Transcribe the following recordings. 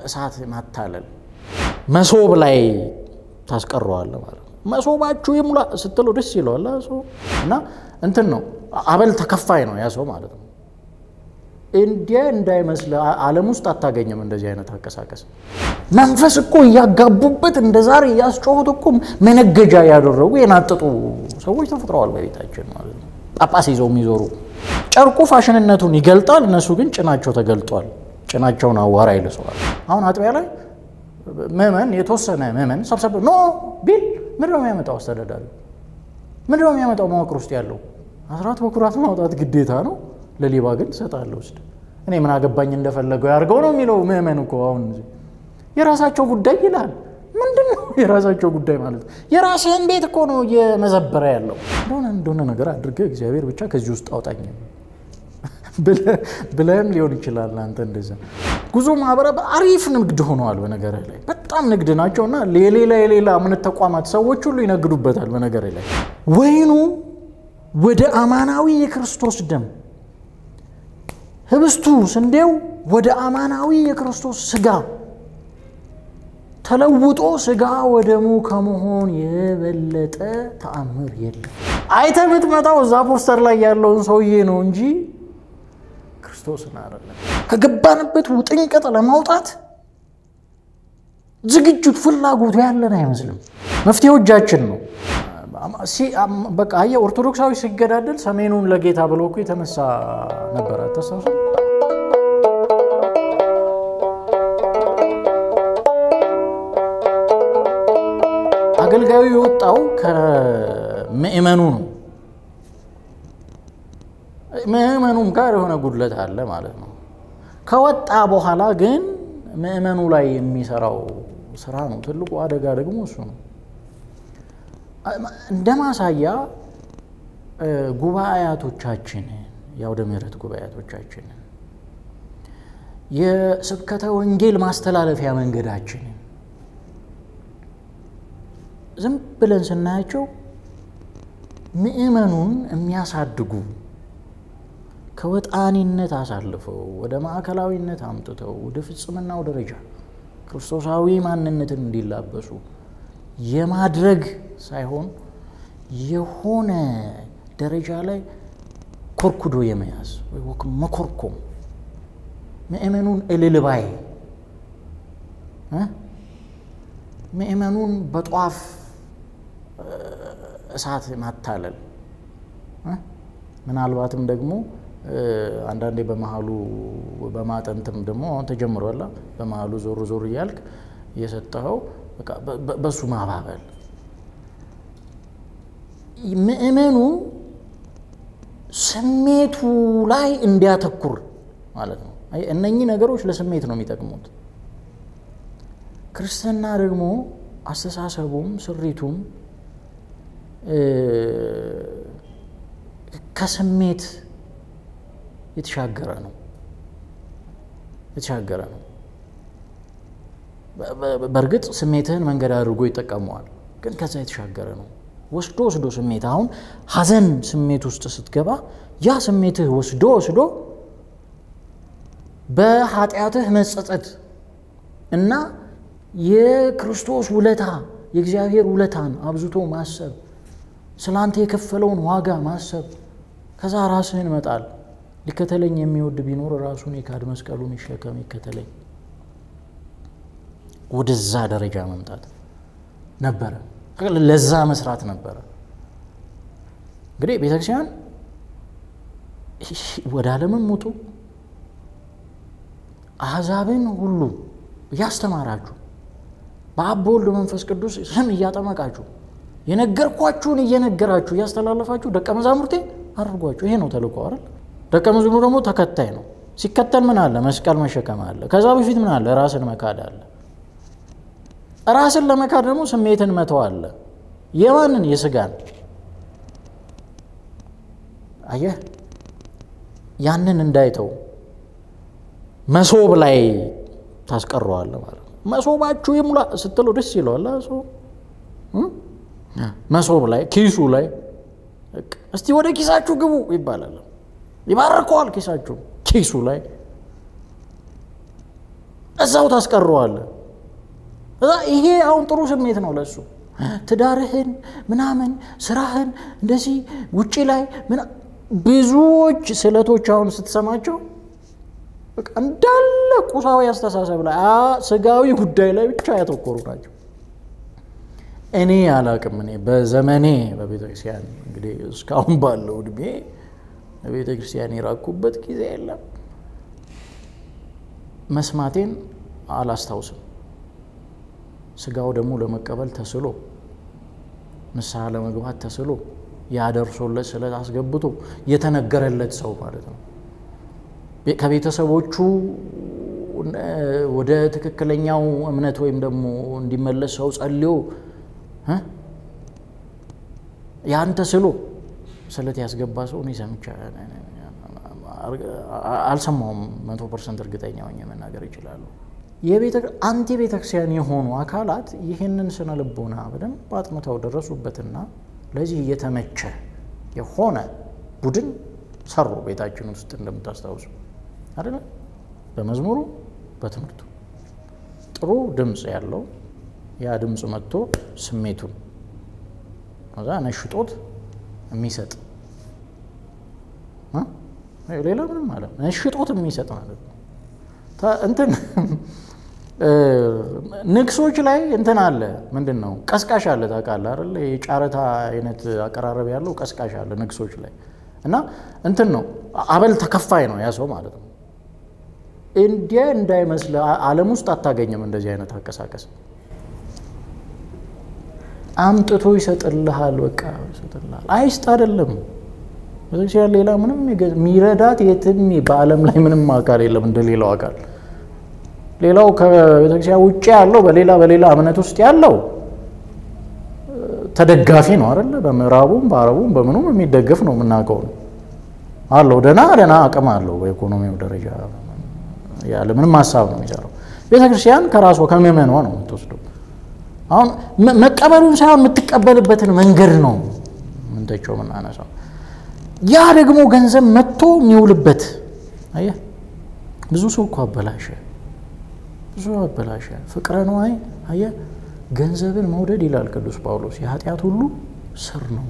እሳት ማታለል መሶብ ላይ ታስቀረዋለህ ማለት ነው። መሶባችሁ ይሙላ ስትለው ደስ ይለዋል ሰው እና እንትን ነው አበል ተከፋይ ነው ያ ሰው ማለት ነው። እንዲያ እንዳይመስል ዓለም ውስጥ አታገኝም እንደዚህ አይነት አቀሳቀስ። መንፈስ እኮ እያጋቡበት እንደ ዛሬ እያስጮሁት እኮ መነገጃ ያደረጉ የናጠጡ ሰዎች ተፈጥረዋል በቤታችን ማለት ነው። ጳጳስ ይዘው የሚዞሩ ጨርቁ ፋሽንነቱን ይገልጣል፣ እነሱ ግን ጭናቸው ተገልጧል። ጭናቸውን አዋራ ይልሰዋል። አሁን አጥቢያ ላይ ምዕመን የተወሰነ ምዕመን ሰብሰብ ኖ ቢል ምንድን ነው የሚያመጣው? አስተዳዳሪ ምንድን ነው የሚያመጣው? መዋቅር ውስጥ ያለው አስራት በኩራት ማውጣት ግዴታ ነው። ለሌባ ግን ትሰጣለህ ውስጥ እኔ ምን አገባኝ እንደፈለገው ያድርገው ነው የሚለው ምዕመን እኮ አሁን የራሳቸው ጉዳይ ይላል። ምንድን ነው የራሳቸው ጉዳይ ማለት? የራስህን ቤት እኮ ነው እየመዘበረ ያለው። እንደሆነ እንደሆነ ነገር አድርገህ እግዚአብሔር ብቻ ከዚህ ውስጥ አውጣኝ ብለህም ሊሆን ይችላል። አንተ እንደዛ ጉዞ ማህበረ አሪፍ ንግድ ሆነዋል። በነገርህ ላይ በጣም ንግድ ናቸው እና የሌላ የሌላ እምነት ተቋማት ሰዎች ሁሉ ይነግዱበታል። በነገርህ ላይ ወይኑ ወደ አማናዊ የክርስቶስ ደም ህብስቱ ስንዴው ወደ አማናዊ የክርስቶስ ስጋ ተለውጦ ስጋ ወደሙ ከመሆን የበለጠ ተአምር የለም። አይተህ የምትመጣው እዛ ፖስተር ላይ ያለውን ሰውዬ ነው እንጂ ክርስቶስን አይደለም። ከገባንበት ውጥንቅጥ ለማውጣት ዝግጅት ፍላጎቱ ያለን አይመስልም። መፍትሄው እጃችን ነው። በቃ አየህ፣ ኦርቶዶክሳዊ ሲገዳደል ሰሜኑን ለጌታ ብሎ እኮ የተነሳ ነበረ። ተሰብሰ አገልጋዩ የወጣው ከምእመኑ ነው። ምእመኑም ጋር የሆነ ጉድለት አለ ማለት ነው። ከወጣ በኋላ ግን ምእመኑ ላይ የሚሰራው ስራ ነው ትልቁ አደጋ ደግሞ እሱ ነው። እንደ ማሳያ ጉባኤያቶቻችንን የአውደ ምሕረት ጉባኤያቶቻችንን የስብከተ ወንጌል ማስተላለፊያ መንገዳችንን ዝም ብለን ስናያቸው ምእመኑን የሚያሳድጉ ከወጣኒነት አሳልፈው ወደ ማዕከላዊነት አምጥተው ወደ ፍጽምናው ደረጃ ክርስቶሳዊ ማንነትን እንዲላበሱ የማድረግ ሳይሆን የሆነ ደረጃ ላይ ኮርኩዶ የመያዝ ወይ መኮርኮም ምእመኑን እልልባይ ምእመኑን በጧፍ እሳት ማታለል ምናልባትም ደግሞ አንዳንዴ በመሀሉ በማጠንትም ደግሞ አሁን ተጀምሯላ በመሀሉ ዞር ዞር እያልክ እየሰጠኸው በሱ ማባበል ምእመኑ ስሜቱ ላይ እንዲያተኩር ማለት ነው። እነኚህ ነገሮች ለስሜት ነው የሚጠቅሙት። ክርስትና ደግሞ አስተሳሰቡም ስሪቱም ከስሜት የተሻገረ ነው የተሻገረ ነው። በእርግጥ ስሜትህን መንገድ አድርጎ ይጠቀመዋል፣ ግን ከዛ የተሻገረ ነው። ወስዶ ወስዶ ስሜት አሁን ሐዘን ስሜት ውስጥ ስትገባ ያ ስሜትህ ወስዶ ወስዶ በኃጢአትህ መጸጸት እና የክርስቶስ ውለታ የእግዚአብሔር ውለታን አብዝቶ ማሰብ ስላንተ የከፈለውን ዋጋ ማሰብ ከዛ ራስህን መጣል ሊከተለኝ የሚወድ ቢኖር ራሱን የካድ መስቀሉን ይሸከም ይከተለኝ ወደዛ ደረጃ መምጣት ነበረ ለዛ መስራት ነበረ እንግዲህ ቤተክርስቲያን ወደ ዓለምም ውጡ አሕዛብን ሁሉ እያስተማራችሁ በአብ በወልድ መንፈስ ቅዱስ ስም እያጠመቃችሁ የነገርኳችሁን እየነገራችሁ እያስተላለፋችሁ ደቀ መዛሙርቴ አድርጓችሁ። ይሄ ነው ተልእኮ አይደል? ደቀ መዝሙር ደግሞ ተከታይ ነው። ሲከተል ምን አለ? መስቀል መሸከም አለ። ከዛ በፊት ምን አለ? ራስን መካድ አለ። ራስን ለመካድ ደግሞ ስሜትን መተው አለ። የማንን? የስጋን። አየህ፣ ያንን እንዳይተው መሶብ ላይ ታስቀረዋለህ ማለት ነው። መሶባችሁ ይሙላ ስትለው ደስ ይለዋል ሰው መሶብ ላይ ኪሱ ላይ እስቲ ወደ ኪሳችሁ ግቡ ይባላል። ይባርከዋል ኪሳችሁ ኪሱ ላይ እዛው ታስቀረዋለህ። እዛ ይሄ አሁን ጥሩ ስሜት ነው ለሱ። ትዳርህን ምናምን ስራህን እንደዚህ ውጪ ላይ ብዙዎች ስዕለቶች አሁን ስትሰማቸው እንዳለ ቁሳዊ አስተሳሰብ ላይ ስጋዊ ጉዳይ ላይ ብቻ ያተኮሩ ናቸው። እኔ አላቅም። እኔ በዘመኔ በቤተ ክርስቲያን እንግዲህ እስካሁን ባለው እድሜ በቤተ ክርስቲያን የራኩበት ጊዜ የለም። መስማቴን አላስታውስም። ስጋው ደግሞ ለመቀበል ተስሎ ንስሐ ለመግባት ተስሎ ያደርሶለት ስለት አስገብቶ የተነገረለት ሰው ማለት ነው። ከቤተሰቦቹ ወደ ትክክለኛው እምነት ወይም ደግሞ እንዲመለስ ሰው ጸልዮ ያን ተስሎ ስለት ያስገባ ሰው እኔ ሰምቻ አልሰማውም። መቶ ፐርሰንት እርግጠኛ ሆኜ መናገር ይችላሉ። አንቲ ቤተክርስቲያን የሆኑ አካላት ይህንን ስነ ልቦና በደንብ አጥንተው ደረሱበትና ለዚህ እየተመቸ የሆነ ቡድን ሰሩ። ቤታችን ውስጥ እንደምታስታውሱ አይደለ? በመዝሙሩ በትምህርቱ ጥሩ ድምፅ ያለው ያ ድምፅ መጥቶ ስሜቱን ከዛ ነሽጦት የሚሰጥ ሌላ ምንም ማለት ነሽጦት የሚሰጥ ማለት ነው። እንትን ንግሶች ላይ እንትን አለ። ምንድን ነው ቀስቃሽ አለ ታውቃለህ አይደል? የጨረታ አይነት አቀራረብ ያለው ቀስቃሽ አለ ንግሶች ላይ እና እንትን ነው አበል ተከፋይ ነው ያ ሰው ማለት ነው። እንዲያ እንዳይመስል ዓለም ውስጥ አታገኝም እንደዚህ አይነት አቀሳቀስ። አምጥቶ ይሰጥልሃል፣ በቃ ይሰጥልሃል። አይስጥ አይደለም ቤተክርስቲያን ሌላ ምንም የሚረዳት የትም በዓለም ላይ ምንም አካል የለም እንደ ሌላው አካል ሌላው ከቤተክርስቲያን ውጭ ያለው በሌላ በሌላ እምነት ውስጥ ያለው ተደጋፊ ነው አይደለ? በምዕራቡም በአረቡም በምኑም የሚደገፍ ነው የምናውቀው ነው አለው። ደህና ደህና አቅም አለው በኢኮኖሚው ደረጃ ያለ ምንም ሀሳብ ነው የሚሰራው። ቤተክርስቲያን ከራሷ ከምዕመኗ ነው የምትወስደው። አሁን መቀበሉን ሳይሆን የምትቀበልበትን መንገድ ነው ምንተቸው የምናነሳው። ያ ደግሞ ገንዘብ መጥቶ የሚውልበት አየህ፣ ብዙ ሰው እኮ አበላሸ ብዙ አበላሸ። ፍቅረ ነዋይ አየህ፣ ገንዘብን መውደድ ይላል ቅዱስ ጳውሎስ የኃጢአት ሁሉ ስር ነው።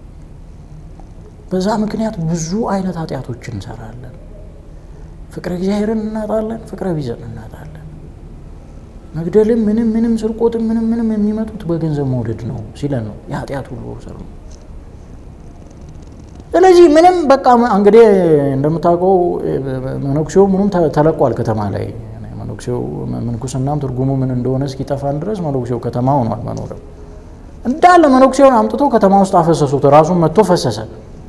በዛ ምክንያት ብዙ አይነት ኃጢአቶች እንሰራለን። ፍቅረ እግዚአብሔርን እናጣለን፣ ፍቅረ ቢዘን እናጣለን። መግደልም ምንም ምንም ስርቆትም ምንም ምንም የሚመጡት በገንዘብ መውደድ ነው ሲለን ነው የኃጢአት ሁሉ ስር ነው። ስለዚህ ምንም በቃ እንግዲህ እንደምታውቀው መነኩሴው ምኑም ተለቋል ከተማ ላይ መነኩሴው ምንኩስናም ትርጉሙ ምን እንደሆነ እስኪጠፋን ድረስ መነኩሴው ከተማ ሆኗል መኖሪያው። እንዳለ መነኩሴውን አምጥቶ ከተማ ውስጥ አፈሰሱት። ራሱን መጥቶ ፈሰሰ።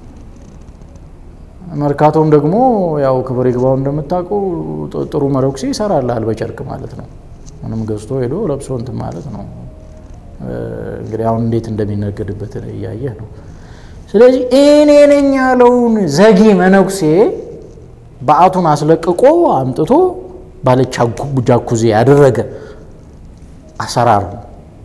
መርካቶም ደግሞ ያው ክብር ይግባው እንደምታውቀው ጥሩ መነኩሴ ይሰራልሃል በጨርቅ ማለት ነው። ምንም ገዝቶ ሄዶ ለብሶ እንትን ማለት ነው። እንግዲህ አሁን እንዴት እንደሚነገድበት እያየህ ነው። ስለዚህ እኔ ነኝ ያለውን ዘጊ መነኩሴ በዓቱን አስለቅቆ አምጥቶ ባለ ጃኩዜ ያደረገ አሰራር ነው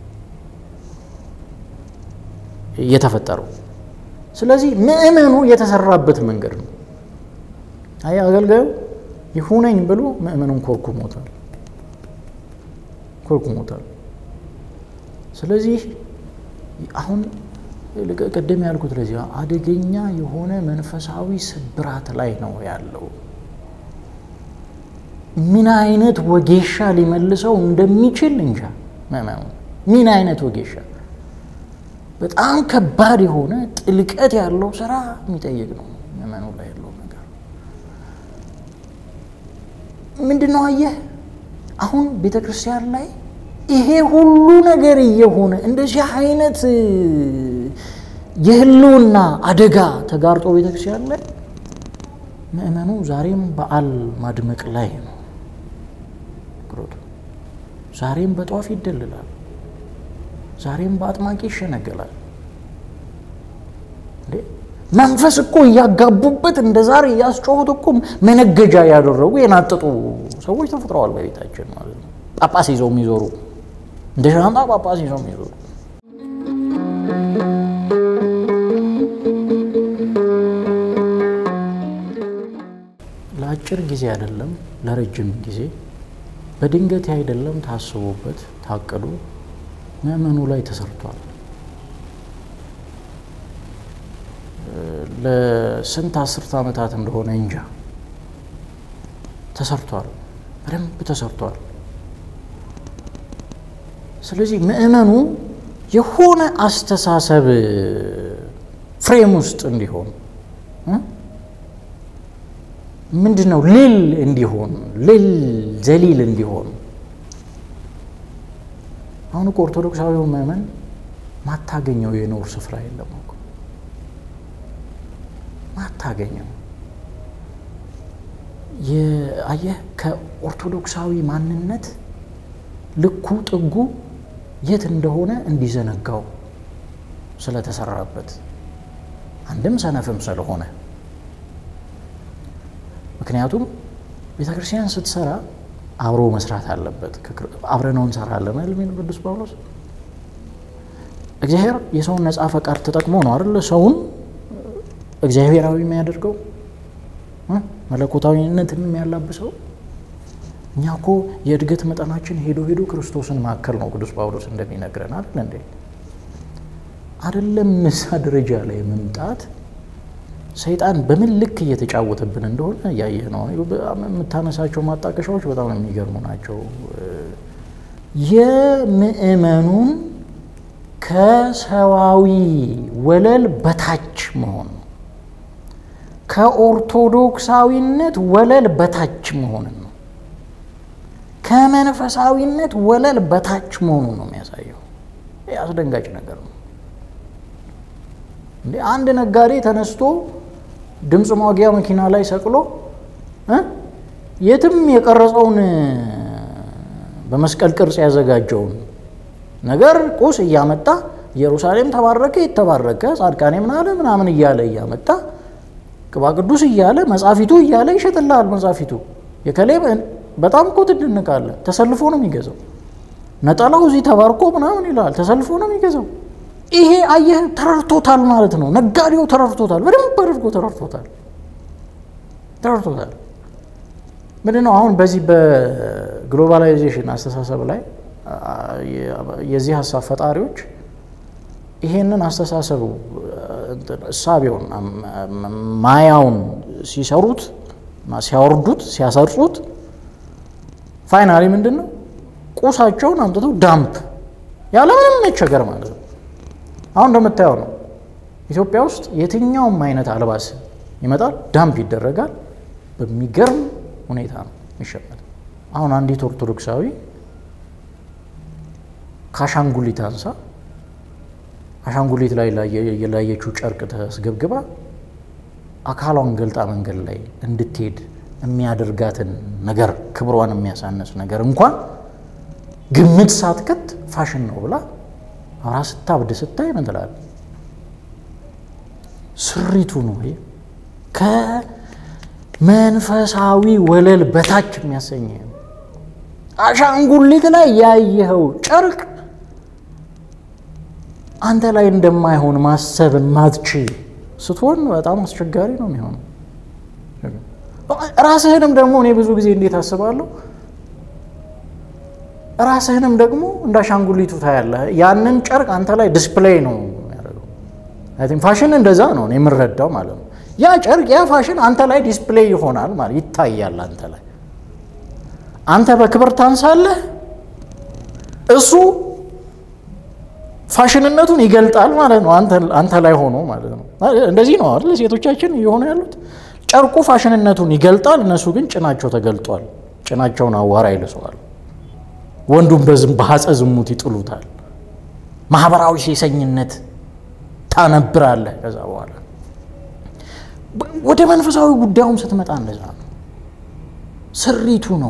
እየተፈጠረው። ስለዚህ ምእመኑ የተሰራበት መንገድ ነው። አይ አገልጋዩ ይሁነኝ ብሎ ምእመኑን ኮርኩሞታል ኮርኩሞታል። ስለዚህ አሁን ቅድም ያልኩት ለዚህ አደገኛ የሆነ መንፈሳዊ ስብራት ላይ ነው ያለው። ምን አይነት ወጌሻ ሊመልሰው እንደሚችል እንጃ። ምእመኑ ምን አይነት ወጌሻ በጣም ከባድ የሆነ ጥልቀት ያለው ስራ የሚጠይቅ ነው። ምእመኑ ላይ ያለው ነገር ምንድን ነው? አየህ አሁን ቤተ ክርስቲያን ላይ ይሄ ሁሉ ነገር እየሆነ እንደዚህ አይነት የህልውና አደጋ ተጋርጦ ቤተክርስቲያን ላይ ምእመኑ ዛሬም በዓል ማድመቅ ላይ ነው። ዛሬም በጧፍ ይደልላል። ዛሬም በአጥማቂ ይሸነገላል። መንፈስ እኮ እያጋቡበት እንደ ዛሬ እያስጮሁት እኮ መነገጃ ያደረጉ የናጠጡ ሰዎች ተፈጥረዋል በቤታችን ማለት ነው። ጳጳስ ይዘው የሚዞሩ እንደ ሻንጣ ጳጳስ ይዘው የሚዞሩ ለአጭር ጊዜ አይደለም ለረጅም ጊዜ በድንገት አይደለም፣ ታስቦበት ታቅዶ ምእመኑ ላይ ተሰርቷል። ለስንት አስርት ዓመታት እንደሆነ እንጃ ተሰርቷል፣ በደንብ ተሰርቷል። ስለዚህ ምእመኑ የሆነ አስተሳሰብ ፍሬም ውስጥ እንዲሆን ምንድን ነው ልል እንዲሆን ልል ዘሊል እንዲሆን አሁን እኮ ኦርቶዶክሳዊው ምእመን ማታገኘው የኖር ስፍራ የለም እኮ ማታገኘው አየህ ከኦርቶዶክሳዊ ማንነት ልኩ ጥጉ የት እንደሆነ እንዲዘነጋው ስለተሰራበት አንድም ሰነፍም ስለሆነ ምክንያቱም ቤተ ክርስቲያን ስትሰራ አብሮ መስራት አለበት። አብረነው እንሰራለን የሚል ቅዱስ ጳውሎስ እግዚአብሔር የሰውን ነፃ ፈቃድ ተጠቅሞ ነው አይደለ ሰውን እግዚአብሔራዊ የሚያደርገው መለኮታዊነትን የሚያላብሰው። እኛ እኮ የእድገት መጠናችን ሄዶ ሄዶ ክርስቶስን ማከል ነው ቅዱስ ጳውሎስ እንደሚነግረን አይደል እንዴ? አይደለም እዛ ደረጃ ላይ መምጣት ሰይጣን በምን ልክ እየተጫወተብን እንደሆነ እያየህ ነው። የምታነሳቸው ማጣቀሻዎች በጣም የሚገርሙ ናቸው። የምእመኑን ከሰዋዊ ወለል በታች መሆን ነው። ከኦርቶዶክሳዊነት ወለል በታች መሆንን ነው። ከመንፈሳዊነት ወለል በታች መሆኑን ነው የሚያሳየው። ይህ አስደንጋጭ ነገር ነው። እንዴ አንድ ነጋዴ ተነስቶ ድምፅ ማጉያ መኪና ላይ ሰቅሎ የትም የቀረጸውን በመስቀል ቅርጽ ያዘጋጀውን ነገር ቁስ እያመጣ ኢየሩሳሌም ተባረከ የተባረከ ጻድቃኔ ምናለ ምናምን እያለ እያመጣ ቅባ ቅዱስ እያለ መጻፊቱ እያለ ይሸጥልሃል። መጻፊቱ የከሌ በጣም እኮ ትድንቃለህ። ተሰልፎ ነው የሚገዛው። ነጠላው እዚህ ተባርኮ ምናምን ይላል። ተሰልፎ ነው የሚገዛው። ይሄ አየህ ተረድቶታል ማለት ነው። ነጋዴው ተረድቶታል፣ በደንብ አድርጎ ተረድቶታል ተረድቶታል። ምንድን ነው አሁን በዚህ በግሎባላይዜሽን አስተሳሰብ ላይ የዚህ ሀሳብ ፈጣሪዎች ይሄንን አስተሳሰቡ እሳቤውን ማያውን ሲሰሩት ሲያወርዱት ሲያሰርጹት ፋይናሊ ምንድን ነው ቁሳቸውን አምጥተው ዳምፕ ያለምንም መቸገር ማለት ነው። አሁን እንደምታየው ነው። ኢትዮጵያ ውስጥ የትኛውም አይነት አልባስ ይመጣል፣ ዳምፕ ይደረጋል። በሚገርም ሁኔታ ነው የሚሸመት። አሁን አንዲት ኦርቶዶክሳዊ ከአሻንጉሊት አንሳ አሻንጉሊት ላይ የላየችው ጨርቅ ተስገብግባ አካሏን ገልጣ መንገድ ላይ እንድትሄድ የሚያደርጋትን ነገር ክብሯን የሚያሳነስ ነገር እንኳን ግምት ሳትከት ፋሽን ነው ብላ አራ ስታብድ ስታይ ምን ትላለህ? ስሪቱ ነው ይሄ ከመንፈሳዊ ወለል በታች የሚያሰኝ አሻንጉሊት ላይ ያየኸው ጨርቅ አንተ ላይ እንደማይሆን ማሰብ ማትችል ስትሆን በጣም አስቸጋሪ ነው የሚሆነው። ራስህንም ደግሞ እኔ ብዙ ጊዜ እንዴት አስባለሁ፣ ራስህንም ደግሞ እንደ አሻንጉሊቱ ታያለህ። ያንን ጨርቅ አንተ ላይ ዲስፕሌይ ነው የሚያደርገው። ፋሽን እንደዛ ነው የምረዳው ማለት ነው። ያ ጨርቅ ያ ፋሽን አንተ ላይ ዲስፕሌይ ይሆናል ማለት ይታያል አንተ ላይ አንተ በክብር ታንሳለህ፣ እሱ ፋሽንነቱን ይገልጣል ማለት ነው። አንተ ላይ ሆኖ ማለት ነው። እንደዚህ ነው አይደል? ሴቶቻችን እየሆኑ ያሉት ጨርቁ ፋሽንነቱን ይገልጣል፣ እነሱ ግን ጭናቸው ተገልጧል። ጭናቸውን አዋራ ይልሰዋል። ወንዱም በዝም በሐፀ ዝሙት ይጥሉታል። ማህበራዊ ሴሰኝነት ታነብራለህ። ከዛ በኋላ ወደ መንፈሳዊ ጉዳዩም ስትመጣ እንደዛ ነው። ስሪቱ ነው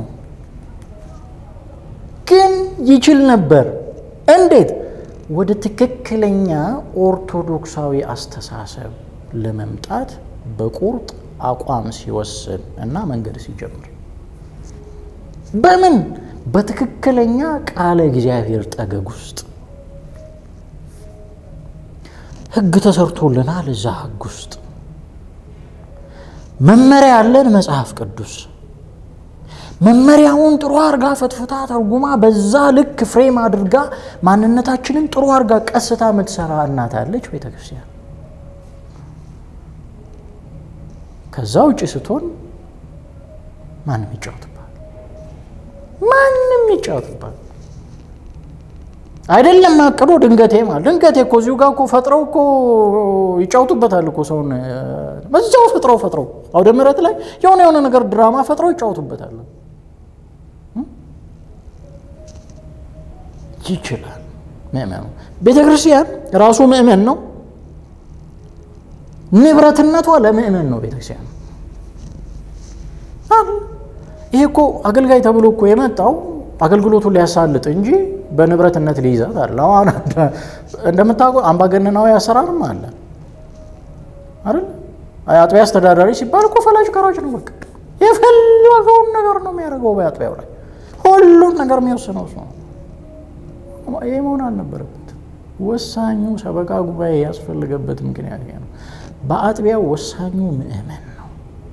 ግን ይችል ነበር። እንዴት? ወደ ትክክለኛ ኦርቶዶክሳዊ አስተሳሰብ ለመምጣት በቁርጥ አቋም ሲወስን እና መንገድ ሲጀምር በምን በትክክለኛ ቃለ እግዚአብሔር ጠገግ ውስጥ ሕግ ተሰርቶልናል። እዛ ሕግ ውስጥ መመሪያ ያለን መጽሐፍ ቅዱስ መመሪያውን ጥሩ አርጋ ፈትፍታ ተርጉማ በዛ ልክ ፍሬም አድርጋ ማንነታችንን ጥሩ አርጋ ቀስታ የምትሰራ እናት አለች ቤተ ክርስቲያን። ከዛ ውጭ ስትሆን ማንም ይጫወትባል፣ ማንም ይጫወትባል። አይደለም አቅዶ ድንገቴ ማለት ድንገቴ እኮ እዚሁ ጋር እኮ ፈጥረው እኮ ይጫወቱበታል እኮ ሰውን በዛው ፈጥረው ፈጥረው አውደ ምሕረት ላይ የሆነ የሆነ ነገር ድራማ ፈጥረው ይጫወቱበታል። ይችላል ምእመኑ። ቤተ ክርስቲያን ራሱ ምእመን ነው። ንብረትነቷ ለምእመን ነው ቤተ ክርስቲያን። ይሄ እኮ አገልጋይ ተብሎ እኮ የመጣው አገልግሎቱን ሊያሳልጥ እንጂ በንብረትነት ሊይዛት አለ። አሁን እንደምታውቀው አምባገነናዊ አሰራርም አለ አይደል? አጥቢያ አስተዳዳሪ ሲባል እኮ ፈላጭ ቀራጭ ነው። በቃ የፈለገውን ነገር ነው የሚያደርገው በአጥቢያው ላይ ሁሉን ነገር የሚወስነው እሱ ነው። ይህ መሆን አልነበረበት። ወሳኙ ሰበካ ጉባኤ ያስፈልገበት ምክንያት ይሄ ነው። በአጥቢያው ወሳኙ ምእመን ነው፣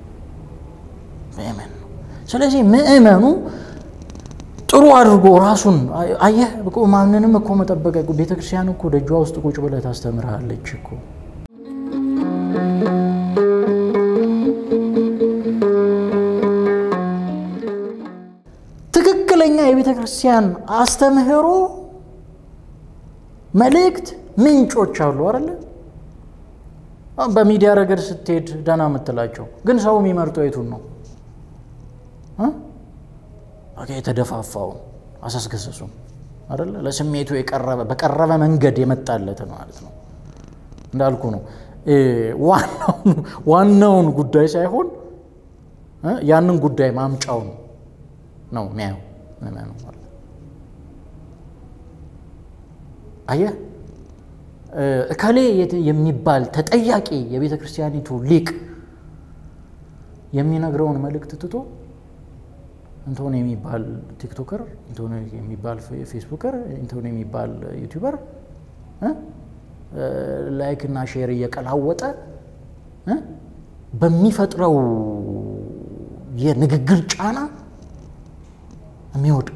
ምእመን ነው። ስለዚህ ምእመኑ ጥሩ አድርጎ ራሱን አየህ፣ ማንንም እኮ መጠበቅ ቤተ ክርስቲያን እኮ ደጇ ውስጥ ቁጭ ብለህ ታስተምርሃለች እኮ ትክክለኛ የቤተ ክርስቲያን አስተምህሮ መልእክት ምንጮች አሉ አይደለ? በሚዲያ ረገድ ስትሄድ ደህና የምትላቸው ግን ሰው የሚመርጠው የቱን ነው? የተደፋፋውን አሳስገሰሱም አይደለ? ለስሜቱ የቀረበ በቀረበ መንገድ የመጣለት ማለት ነው። እንዳልኩ ነው ዋናውን ጉዳይ ሳይሆን ያንን ጉዳይ ማምጫውን ነው የሚያየው ምእመኑ ማለት ነው። አየህ እከሌ የሚባል ተጠያቂ የቤተ ክርስቲያኒቱ ሊቅ የሚነግረውን መልእክት ትቶ እንቶን የሚባል ቲክቶከር፣ እንቶን የሚባል ፌስቡከር፣ እንቶን የሚባል ዩቲዩበር ላይክ እና ሼር እየቀላወጠ በሚፈጥረው የንግግር ጫና የሚወድቅ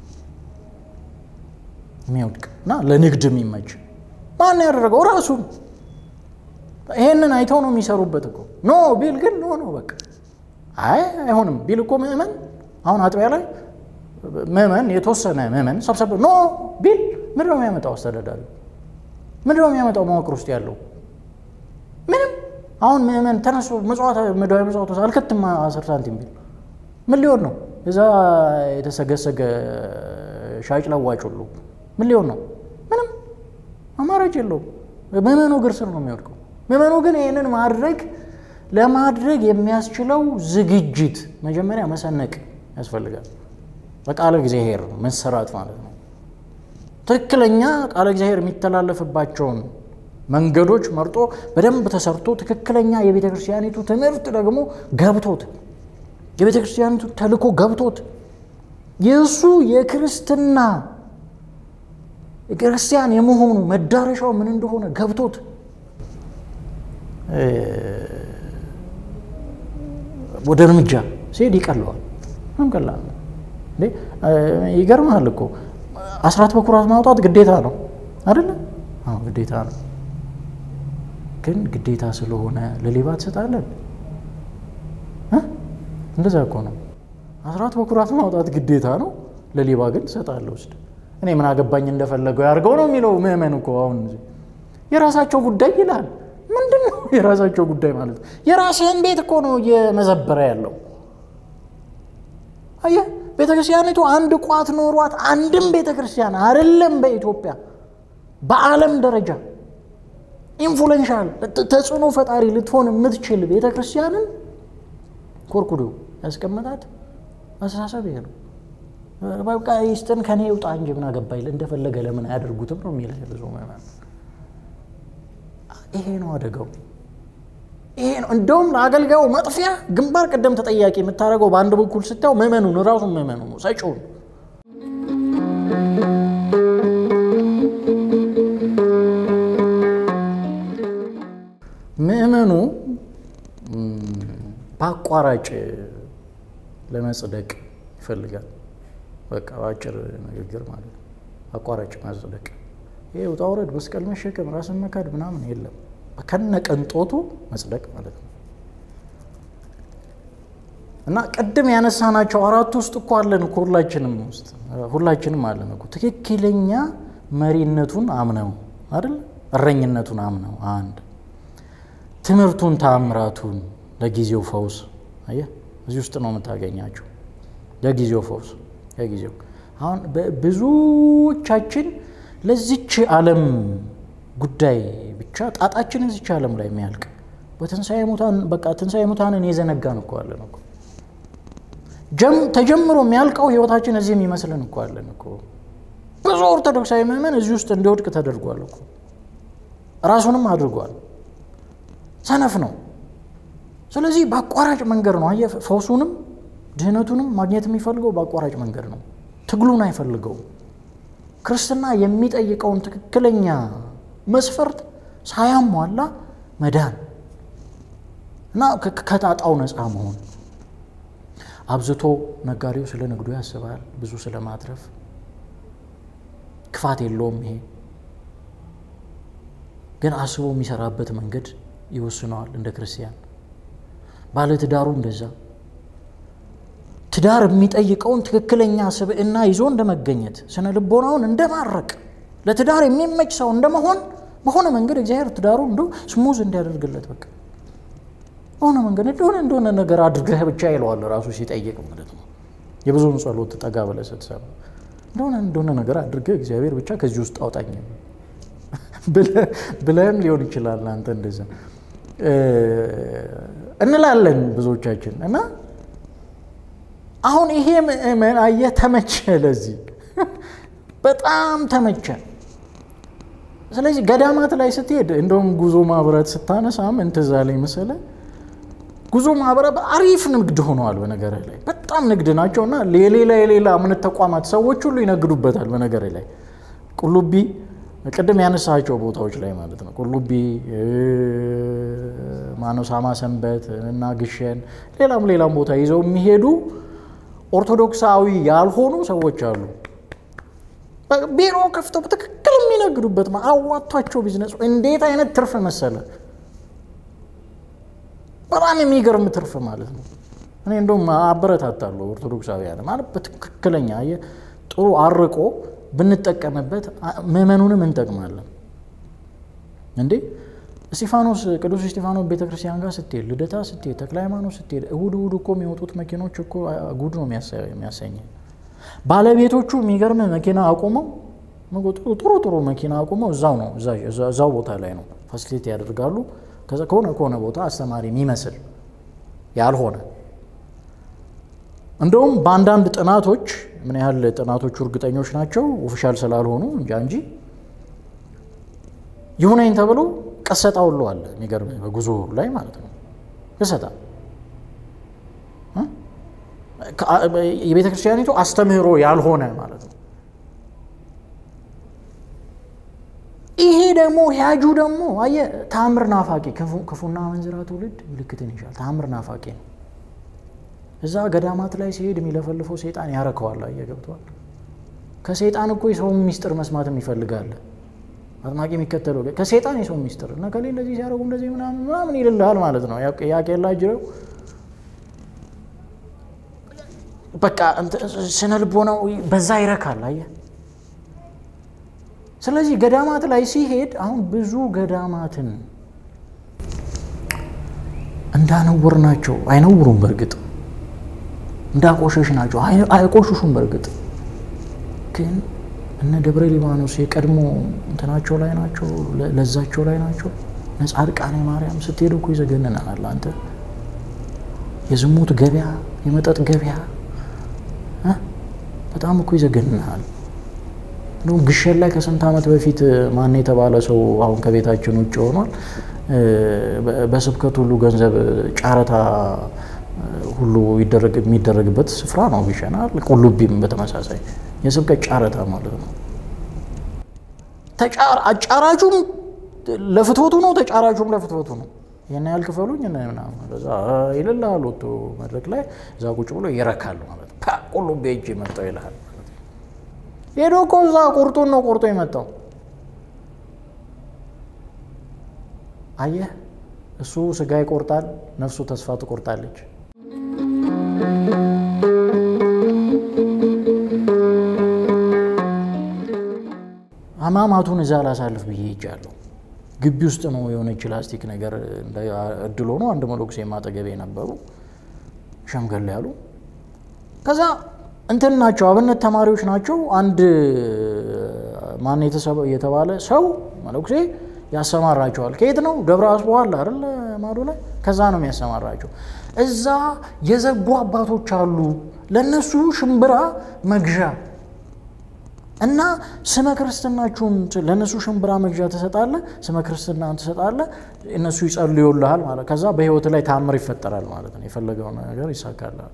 የሚወድቅ እና ለንግድ የሚመች ማን ያደረገው? ራሱ ይሄንን አይተው ነው የሚሰሩበት እኮ ኖ ቢል ግን ኖ ነው በቃ አይ አይሆንም ቢል እኮ ምእመን አሁን አጥቢያ ላይ ምእመን የተወሰነ ምእመን ሰብሰብ ኖ ቢል ምንድን ነው የሚያመጣው? አስተዳዳሪ ምንድን ነው የሚያመጣው? መዋቅር ውስጥ ያለው ምንም። አሁን ምእመን ተነሱ ምጽዋት ምድራዊ ምጽዋት አልከትም አስር ሳንቲም ቢል ምን ሊሆን ነው? እዛ የተሰገሰገ ሻጭ ለዋጭ ሁሉ ምን ሊሆን ነው? ምንም አማራጭ የለውም። ምዕመኑ እግር ስር ነው የሚወድቀው። ምዕመኑ ግን ይህንን ማድረግ ለማድረግ የሚያስችለው ዝግጅት መጀመሪያ መሰነቅ ያስፈልጋል። በቃለ እግዚአብሔር መሰራት ማለት ነው። ትክክለኛ ቃለ እግዚአብሔር የሚተላለፍባቸውን መንገዶች መርጦ በደንብ ተሰርቶ ትክክለኛ የቤተ ክርስቲያኒቱ ትምህርት ደግሞ ገብቶት የቤተ ክርስቲያኒቱ ተልእኮ ገብቶት የእሱ የክርስትና ክርስቲያን የመሆኑ መዳረሻው ምን እንደሆነ ገብቶት ወደ እርምጃ ሲሄድ ይቀለዋል። ምንም ቀላል ነው። ይገርምሃል እኮ አስራት በኩራት ማውጣት ግዴታ ነው አይደለ? አዎ ግዴታ ነው። ግን ግዴታ ስለሆነ ለሌባ ትሰጣለን? እንደዛ እኮ ነው። አስራት በኩራት ማውጣት ግዴታ ነው፣ ለሌባ ግን ትሰጣለህ ውስጥ እኔ ምን አገባኝ እንደፈለገው ያድርገው ነው የሚለው ምእመን እኮ አሁን የራሳቸው ጉዳይ ይላል። ምንድን ነው የራሳቸው ጉዳይ ማለት? የራስህን ቤት እኮ ነው እየመዘበረ ያለው። አየህ ቤተ ክርስቲያኒቱ አንድ ቋት ኖሯት አንድም ቤተ ክርስቲያን አይደለም በኢትዮጵያ በዓለም ደረጃ ኢንፍሉዌንሻል ተጽዕኖ ፈጣሪ ልትሆን የምትችል ቤተ ክርስቲያንን ኮርኩዶ ያስቀመጣት አስተሳሰብ ይሄ ነው። በቃ ይስጥን ከኔ ይውጣ እንጂ ምን አገባኝ እንደፈለገ ለምን አያደርጉትም ነው የሚል ብዙ ምዕመን። ይሄ ነው አደጋው። ይሄ ነው እንደውም ለአገልጋዩ መጥፊያ ግንባር ቀደም ተጠያቂ የምታደርገው በአንድ በኩል ስታየው ምዕመኑን ራሱን ምዕመኑ ነው ሰጪውን ምዕመኑ በአቋራጭ ለመጽደቅ ይፈልጋል። በቃ በአጭር ንግግር ማለት ነው። አቋራጭ ማጽደቅ፣ ይሄ ውጣ ውረድ፣ መስቀል መሸከም፣ ራስን መካድ ምናምን የለም። ከነ ቅንጦቱ መጽደቅ ማለት ነው። እና ቅድም ያነሳናቸው አራቱ ውስጥ እኮ አለን እኮ ሁላችንም ውስጥ ሁላችንም አለን እኮ ትክክለኛ መሪነቱን አምነው አይደል እረኝነቱን አምነው አንድ ትምህርቱን ታምራቱን ለጊዜው ፈውስ አየህ እዚህ ውስጥ ነው የምታገኛቸው ለጊዜው ፈውስ ለጊዜው አሁን ብዙዎቻችን ለዚች ዓለም ጉዳይ ብቻ ጣጣችን እዚች ዓለም ላይ የሚያልቅ በትንሣኤ ሙታን በቃ ትንሣኤ ሙታንን የዘነጋን እኮ አለን እኮ ተጀምሮ የሚያልቀው ህይወታችን እዚህ የሚመስለን እኮ አለን እኮ ብዙ ኦርቶዶክሳዊ ምዕመን እዚህ ውስጥ እንዲወድቅ ተደርጓል እኮ ራሱንም አድርጓል። ሰነፍ ነው። ስለዚህ በአቋራጭ መንገድ ነው አየህ፣ ፈውሱንም ድህነቱንም ማግኘት የሚፈልገው በአቋራጭ መንገድ ነው። ትግሉን አይፈልገውም። ክርስትና የሚጠይቀውን ትክክለኛ መስፈርት ሳያሟላ መዳን እና ከጣጣው ነፃ መሆን አብዝቶ ነጋዴው ስለ ንግዱ ያስባል፣ ብዙ ስለ ማትረፍ ክፋት የለውም። ይሄ ግን አስቦ የሚሰራበት መንገድ ይወስነዋል። እንደ ክርስቲያን ባለትዳሩ እንደዛ ትዳር የሚጠይቀውን ትክክለኛ ስብዕና ይዞ እንደመገኘት ስነ ልቦናውን እንደማረቅ ለትዳር የሚመች ሰው እንደመሆን በሆነ መንገድ እግዚአብሔር ትዳሩ እንዶ ስሙዝ እንዲያደርግለት በቃ በሆነ መንገድ እንደሆነ እንደሆነ ነገር አድርገህ ብቻ ይለዋል ራሱ ሲጠይቅ ማለት ነው። የብዙውን ጸሎት ጠጋ ብለህ ስትሰማ እንደሆነ እንደሆነ ነገር አድርገህ እግዚአብሔር ብቻ ከዚህ ውስጥ አውጣኝ ብለህም ሊሆን ይችላል። አንተ እንደዛ እንላለን ብዙዎቻችን እና አሁን ይሄ ምእመን አየህ ተመቸ፣ ለዚህ በጣም ተመቸ። ስለዚህ ገዳማት ላይ ስትሄድ እንደውም ጉዞ ማህበራት ስታነሳ ምን ትዝ አለኝ መሰለህ? ጉዞ ማህበራት አሪፍ ንግድ ሆነዋል። በነገርህ ላይ በጣም ንግድ ናቸው እና የሌላ የሌላ እምነት ተቋማት ሰዎች ሁሉ ይነግዱበታል። በነገርህ ላይ ቁልቢ ቅድም ያነሳቸው ቦታዎች ላይ ማለት ነው። ቁልቢ ማነው ሳማ ሰንበት እና ግሸን ሌላም ሌላም ቦታ ይዘው የሚሄዱ ኦርቶዶክሳዊ ያልሆኑ ሰዎች አሉ። ቢሮ ከፍተው በትክክል የሚነግዱበት አዋቷቸው ቢዝነሱ እንዴት አይነት ትርፍ መሰለ! በጣም የሚገርም ትርፍ ማለት ነው። እኔ እንደውም አበረታታለሁ ኦርቶዶክሳውያን ማለት በትክክለኛ ጥሩ አርቆ ብንጠቀምበት ምዕመኑንም እንጠቅማለን። እንዴ እስጢፋኖስ ቅዱስ እስጢፋኖስ ቤተክርስቲያን ጋር ስትሄድ፣ ልደታ ስትሄድ፣ ተክለ ሃይማኖት ስትሄድ እሁድ እሁድ እኮ የሚወጡት መኪኖች እኮ ጉድ ነው የሚያሰኝ። ባለቤቶቹ የሚገርም መኪና አቁመው ጥሩ ጥሩ መኪና አቁመው እዛው ነው እዛው ቦታ ላይ ነው ፋሲሊቲ ያደርጋሉ። ከሆነ ከሆነ ቦታ አስተማሪ የሚመስል ያልሆነ እንደውም በአንዳንድ ጥናቶች ምን ያህል ጥናቶቹ እርግጠኞች ናቸው ኦፊሻል ስላልሆኑ እንጃ እንጂ ይሁነኝ ተብሎ ቀሰጣ ሁሉ አለ። የሚገርም በጉዞ ላይ ማለት ነው ቅሰጣ የቤተ ክርስቲያኒቱ አስተምህሮ ያልሆነ ማለት ነው። ይሄ ደግሞ ያጁ ደግሞ አየህ ታምር ናፋቂ ክፉና መንዝራ ትውልድ ምልክትን ይሻል። ታምር ናፋቂ ነው። እዛ ገዳማት ላይ ሲሄድ የሚለፈልፈው ሴጣን ያረከዋል። አየህ ገብተዋል። ከሴጣን እኮ የሰውን ሚስጥር መስማትም ይፈልጋል። አጥማቂ የሚከተለው ከሴጣን የሰው ሚስጥር እና ከሌ እንደዚህ ሲያደርጉ እንደዚህ ምናምን ምናምን ይልልሃል ማለት ነው። ያቄላ ጅረው በቃ ስነ ልቦናው በዛ ይረካል። አየህ ስለዚህ ገዳማት ላይ ሲሄድ አሁን ብዙ ገዳማትን እንዳነወር ናቸው። አይነውሩም በእርግጥ እንዳቆሸሽ ናቸው። አይቆሽሹም በእርግጥ ግን እነ ደብረ ሊባኖስ የቀድሞ እንትናቸው ላይ ናቸው፣ ለዛቸው ላይ ናቸው። ጻድቃኔ ማርያም ስትሄድ እኮ ይዘገንናል። አንተ የዝሙት ገበያ፣ የመጠጥ ገበያ በጣም እኮ ይዘገንናል። እንደውም ግሸን ላይ ከስንት ዓመት በፊት ማን የተባለ ሰው አሁን ከቤታችን ውጭ ሆኗል። በስብከት ሁሉ ገንዘብ ጨረታ ሁሉ የሚደረግበት ስፍራ ነው ግሸን። ቁልቢም በተመሳሳይ የስብከት ጨረታ ማለት ነው። አጫራቹም ለፍትወቱ ነው፣ ተጫራቹም ለፍትወቱ ነው። ይህን ያህል ክፈሉኝ ምናምን በዛ ይልልሃል። ወጥቶ መድረክ ላይ እዛ ቁጭ ብሎ ይረካል ማለት ነው። ቁልቤ እጅ የመጣው ይልሃል። ሄዶ እኮ እዛ ቁርጡን ነው ቆርጦ የመጣው። አየህ፣ እሱ ስጋ ይቆርጣል፣ ነፍሱ ተስፋ ትቆርጣለች። አማማቱን እዛ ላሳልፍ ብዬ ሄጃለሁ። ግቢ ውስጥ ነው የሆነች ላስቲክ ነገር እድል ሆኖ አንድ መነኩሴ ማጠገቤ ነበሩ፣ ሸምገል ያሉ። ከዛ እንትን ናቸው አብነት ተማሪዎች ናቸው። አንድ ማን የተባለ ሰው መነኩሴ ያሰማራቸዋል። ከየት ነው? ደብረ አስቦ አለ አይደል? ማዶ ላይ ከዛ ነው የሚያሰማራቸው። እዛ የዘጉ አባቶች አሉ። ለነሱ ሽምብራ መግዣ እና ስመ ክርስትናችሁን ለእነሱ ሽምብራ መግዣ ትሰጣለህ፣ ስመ ክርስትናን ትሰጣለህ፣ እነሱ ይጸልዩልሃል ማለት ከዛ በህይወት ላይ ታምር ይፈጠራል ማለት ነው። የፈለገው ነገር ይሳካልሃል።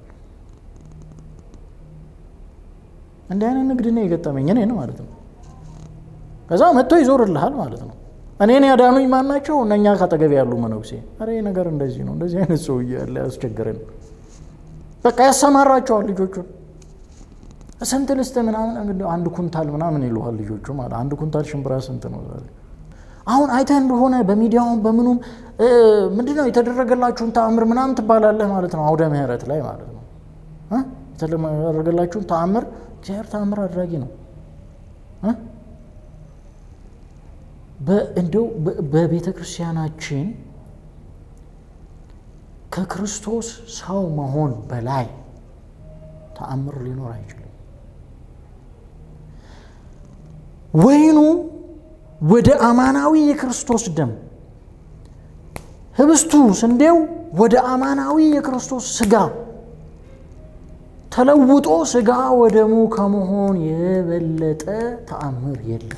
እንዲህ አይነት ንግድ ነው የገጠመኝ እኔን ማለት ነው። ከዛ መጥቶ ይዞርልሃል ማለት ነው። እኔን ያዳኑኝ ማን ናቸው? እነኛ ካጠገቤ ያሉ መነኩሴ። ኧረ ነገር እንደዚህ ነው፣ እንደዚህ አይነት ሰው እያለ ያስቸግረን። በቃ ያሰማራቸዋል ልጆቹን ስንት ልስጥ ምናምን አንድ ኩንታል ምናምን ይሉሃል ልጆቹ ማለት አንድ ኩንታል ሽምብራ ስንት ነው ዛሬ? አሁን አይተህ እንደሆነ በሚዲያውም በምኑም ምንድነው የተደረገላችሁን ተአምር ምናምን ትባላለህ ማለት ነው። አውደ ምህረት ላይ ማለት ነው የተደረገላችሁን ተአምር እግዚአብሔር ተአምር አድራጊ ነው። እንደው በቤተ ክርስቲያናችን ከክርስቶስ ሰው መሆን በላይ ተአምር ሊኖር አይችልም። ወይኑ ወደ አማናዊ የክርስቶስ ደም፣ ህብስቱ ስንዴው ወደ አማናዊ የክርስቶስ ስጋ ተለውጦ ስጋ ወደሙ ከመሆን የበለጠ ተአምር የለም።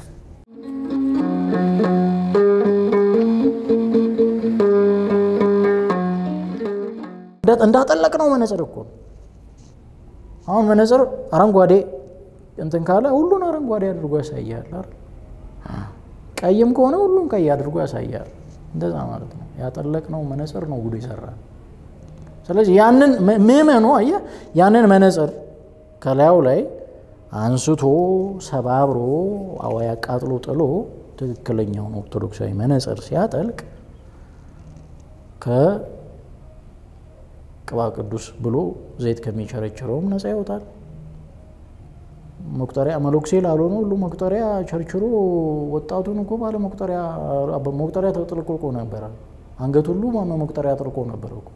እንዳጠለቅ ነው መነጽር እኮ አሁን መነጽር አረንጓዴ እንትን ካለ ሁሉን አረንጓዴ አድርጎ ያሳያል። ቀይም ከሆነ ሁሉን ቀይ አድርጎ ያሳያል። እንደዛ ማለት ነው። ያጠለቅነው መነጽር ነው ጉዱ ይሰራል። ስለዚህ ያንን ምዕመኑ አየህ፣ ያንን መነጽር ከላዩ ላይ አንስቶ ሰባብሮ አዋይ አቃጥሎ ጥሎ ትክክለኛውን ኦርቶዶክሳዊ መነጽር ሲያጠልቅ ከቅባ ቅዱስ ብሎ ዘይት ከሚቸረችረውም ነፃ ይወጣል። መቁጠሪያ መነኩሴ ላልሆነ ሁሉ መቁጠሪያ ቸርችሮ ወጣቱን እኮ ባለ መቁጠሪያ መቁጠሪያ ተጥልቆ ነበረ። አንገት ሁሉ መቁጠሪያ ጥልቆ ነበር እኮ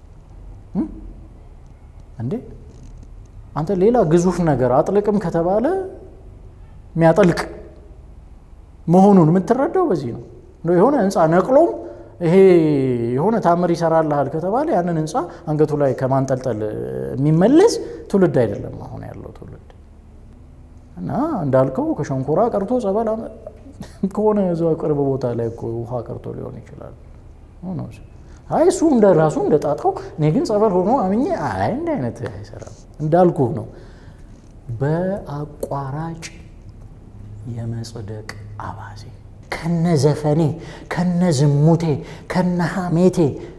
እንዴ! አንተ ሌላ ግዙፍ ነገር አጥልቅም ከተባለ የሚያጠልቅ መሆኑን የምትረዳው በዚህ ነው። የሆነ ህንፃ ነቅሎም ይሄ የሆነ ታምር ይሰራልሃል ከተባለ ያንን ህንፃ አንገቱ ላይ ከማንጠልጠል የሚመለስ ትውልድ አይደለም አሁን ያለው ትውልድ። እና እንዳልከው ከሸንኮራ ቀርቶ ጸበል ከሆነ እዛው ቅርብ ቦታ ላይ እኮ ውሃ ቀርቶ ሊሆን ይችላል። አይ እሱ እንደ ራሱ እንደ ጣጣው፣ እኔ ግን ጸበል ሆኖ አምኜ አይ እንደ አይነት አይሰራም። እንዳልኩህ ነው በአቋራጭ የመጽደቅ አባዜ ከነ ዘፈኔ ከነ ዝሙቴ ከነ ሐሜቴ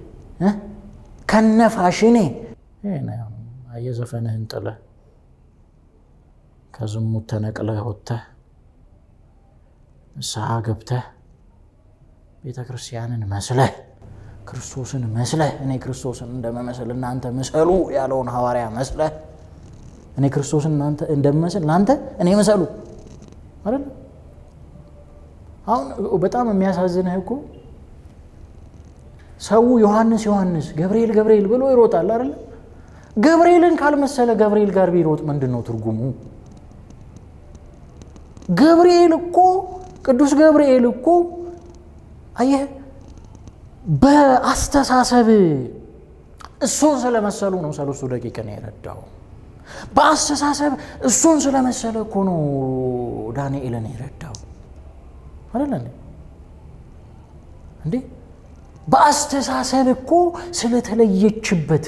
ከነ ፋሽኔ የዘፈንህን ጥለህ ከዝሙት ተነቅለህ ወጥተህ ንስሐ ገብተህ ቤተ ክርስቲያንን መስለህ ክርስቶስን መስለህ እኔ ክርስቶስን እንደመመስል እናንተ ምሰሉ ያለውን ሐዋርያ መስለህ እኔ ክርስቶስን እናንተ እንደምመስል እናንተ እኔ ምሰሉ አይደል? አሁን በጣም የሚያሳዝንህ እኮ ሰው ዮሐንስ ዮሐንስ ገብርኤል ገብርኤል ብሎ ይሮጣል አይደል? ገብርኤልን ካልመሰለ ገብርኤል ጋር ቢሮጥ ምንድን ነው ትርጉሙ? ገብርኤል እኮ ቅዱስ ገብርኤል እኮ አየህ በአስተሳሰብ እሱን ስለመሰሉ ነው ሰለስቱ ደቂቅን የረዳው። በአስተሳሰብ እሱን ስለመሰለ እኮ ነው ዳንኤልን የረዳው አይደለ እንዴ? በአስተሳሰብ እኮ ስለተለየችበት